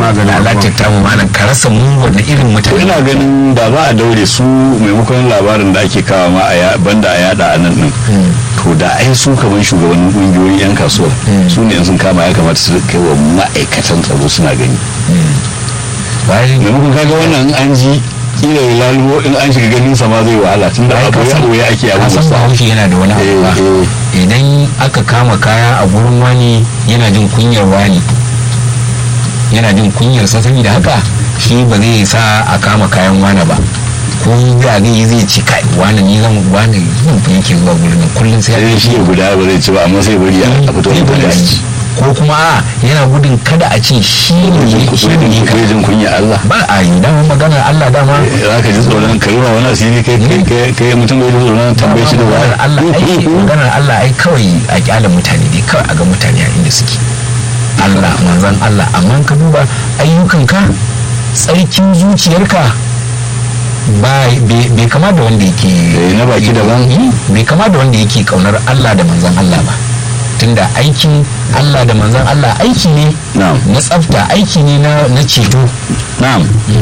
lalatar tamu malam ka rasa mu wanda irin to mutane ina ganin da za a daure su maimakon labarin da ake kawo ma a ya- banda a yada a nan din to da ai su kamar shugabannin kungiyoyin yan kasuwa su ne in sun kama ya kamata su kai wa ma'aikatan tsaro suna gani bayan maimakon kaga wannan in an ji kila ya lalubo in an shiga ganin sa ma zai wahala tun da Ai, abu ka ya san- ɓoye ake ka abu san bahaushe yana da wani abu ba Eh, idan aka kama kaya a gurin wani yana jin kunyar wani yana jin kunyar sa saboda haka shi ba zai sa a kama kayan wani ba ko da zai yi zai ci kai wani ni zan wani zan fi yake zuwa gurin nan kullum sai sai ya shi ya guda ba zai ci ba amma sai bari a a fito zai da bari a su ci ko kuma a yana gudun kada a ce shi ne shi ne ka jin kunya Allah ba a yi dama maganar Allah dama za ka ji tsoron ka ruwa wani asiri kai kai kai kai mutum bai ji tsoron tambaye shi da maganar Allah ai wani maganar Allah ai kawai a kyala mutane ne kawai a ga mutane a inda suke Allah manzan Allah amma ka duba ayyukanka tsarkin zuciyarka ba bai bai kama da wanda yake Eh, na baki daban. Eh, bai kama da wanda yake kaunar Allah da manzan Allah ba tunda aikin Allah da manzan Allah aiki ne na'am na tsafta aiki ne na na ceto na'am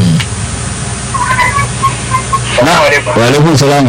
na wa alaikum salam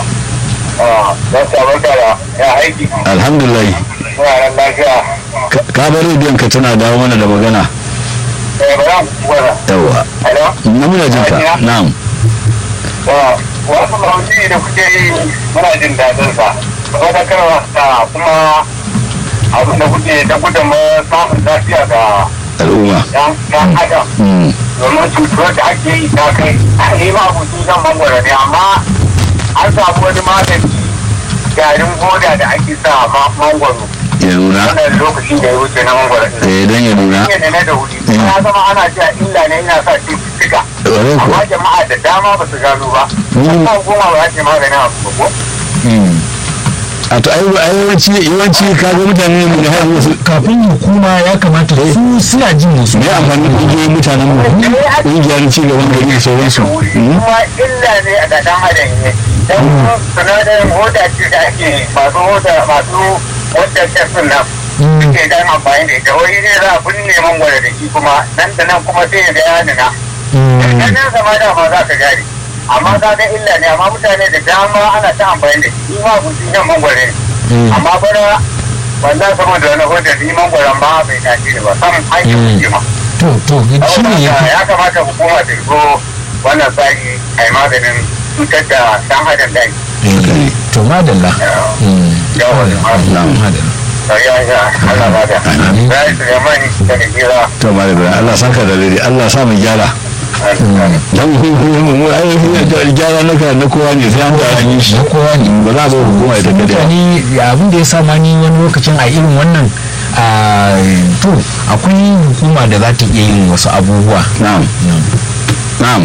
ya aiki alhamdulillah suna nan lafiya Ka- ka bar rediyon ka tana dawo mana da magana eh ba za mu gwada yawa hello na muna jin ka na'am wa wasu mawuci da kuke yi muna jin daɗin sa wadatarwa da kuma abin da kuke da gudunma samun lafiya ga al'umma yan yan adam Mm. domin cutuwar da ake yi ta kai a yi ma abuci zan mangwara ne amma an samu wani magani garin goda da ake sa ma mangwaro ya nuna wannan lokacin da ya wuce na mangwaro ɗin. eh dan ya nuna ne ne da wuri ya zama ana cewa illa ne yana sa cututtuka Ƙwarai kuwa. amma jama'a da dama ba su gano ba Mm. kan goma ba za ta maganin abu ba ko a to ai ai yawanci yawanci ka ga mutane ne da har wasu kafin hukuma ya kamata su suna jin musu me amfani kungiyoyin mutanen mu kungiyar ci gaban gari da sauransu wuri Mm. kuma illa ne a ɗan adam ne don sinadarin hoda ce da ake masu hoda masu wadda tafin nan suke dan amfani da ita wani ne za a binne mangwara da shi kuma nan da nan kuma sai ya ga ya nuna nan nan sama dama za ka gane amma ka ga illa ne amma mutane da dama ana ta amfani da shi ma gusi nan mangwara ne amma bana wannan saboda wani hoda ni mangwaran ma bai dace ne ba sam an yi kuke ma to to shi ne ya fi ya kamata hukuma ta zo wannan tsari a yi maganin cutar da dan adam da yi Eh, to madalla Mm. Yawa da madalla madalla. ya ya Allah ba da Amin. ya yi Suleiman da Nijira to malam ibrahim Allah saka da dare Allah sa mu gyara dan mu ai gyara na ka na kowa ne sai an ga an yi shi na kowa ne ba za a zo hukuma ita kadai mutane abin da ya sa ma ni wani lokacin a irin wannan a to akwai hukuma da za ta iya yin wasu abubuwa na'am na'am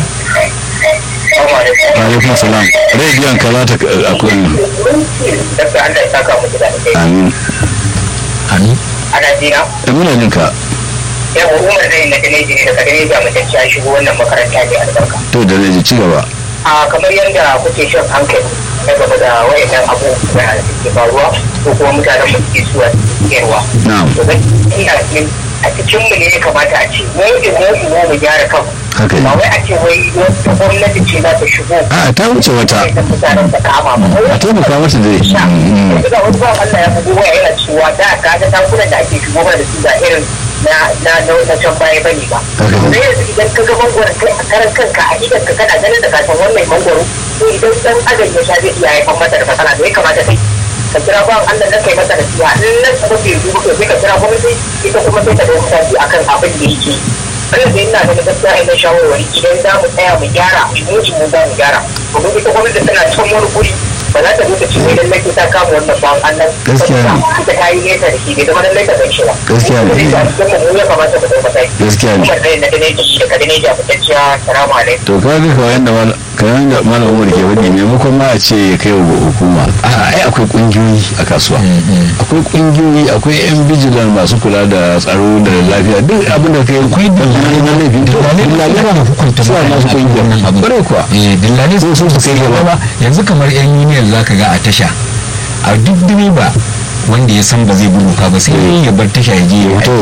wa alaikum salam rediyon ka za ta akwai Dabda Allah ya saka muku da alheri. amin amin Ana jina, Eh, muna jin ka yawa Umar zai na Daneji ne daga Daneji a matacci ya shigo wannan makaranta ne albarka. to da zai ci gaba a kamar yadda kuke shan hankali na gaba da wayannan abubuwan da suke faruwa ko kuma mutanen mu suke suwa yarwa na'am to gaskiya ne a cikin mu ne ya kamata a ce mu imo imo mu gyara kan haka ba ne wai a ce wai wata gwamnati ce za ta shigo a ta wuce wata sai ta mutanen ta kama ba a taimaka mata dai sha Mm, yanzu ga wasu ba Allah ya bugu waya yana cewa da ka ga tankunan da ake shigo mana da su ga irin na na na na can baya bane ba Haka ne. sai yanzu idan ka ga mangwaron kai a karan kanka a idan ka kana ganin da ka san wannan mangwaro to idan dan adam ya sha zai iya haifar mata da matsala da ya kamata kai ka kira ba Allah na kai masa da siya in nan ka bai duba to sai ka kira gwamnati ita kuma sai ta dauka mataki akan abin da yake wannan da ina da gaskiya ina shawarwari idan za mu tsaya mu gyara mu mu mu za mu gyara domin ita gwamnati tana can wani guri ba za ta duka cewa idan laifi ta kama wannan ba Allah Gaskiya ne. ita ta yi nesa da shi bai zama lallai ka gan shi ba Gaskiya ne. Kuma da cikin mu ya kamata mu dauka mataki gaskiya ne kuma da na gane shi da kadane da fitacciya salamu alaikum to ka ga kawai da kayan da malam umar ke faɗi maimakon ma a ce ya kai wa hukuma a ai akwai kungiyoyi a kasuwa akwai kungiyoyi akwai yan bijilan masu kula da tsaro da lafiya duk abin da kai akwai dalilai na laifin dillalai ba da hukunta suna nasu kungiya wannan abu bare kuwa eh dillalai Sai su su kai gaba. ba yanzu kamar yan union zaka ga a tasha a duk direba wanda ya san ba zai bi doka ba sai ya bar tasha ya je ya to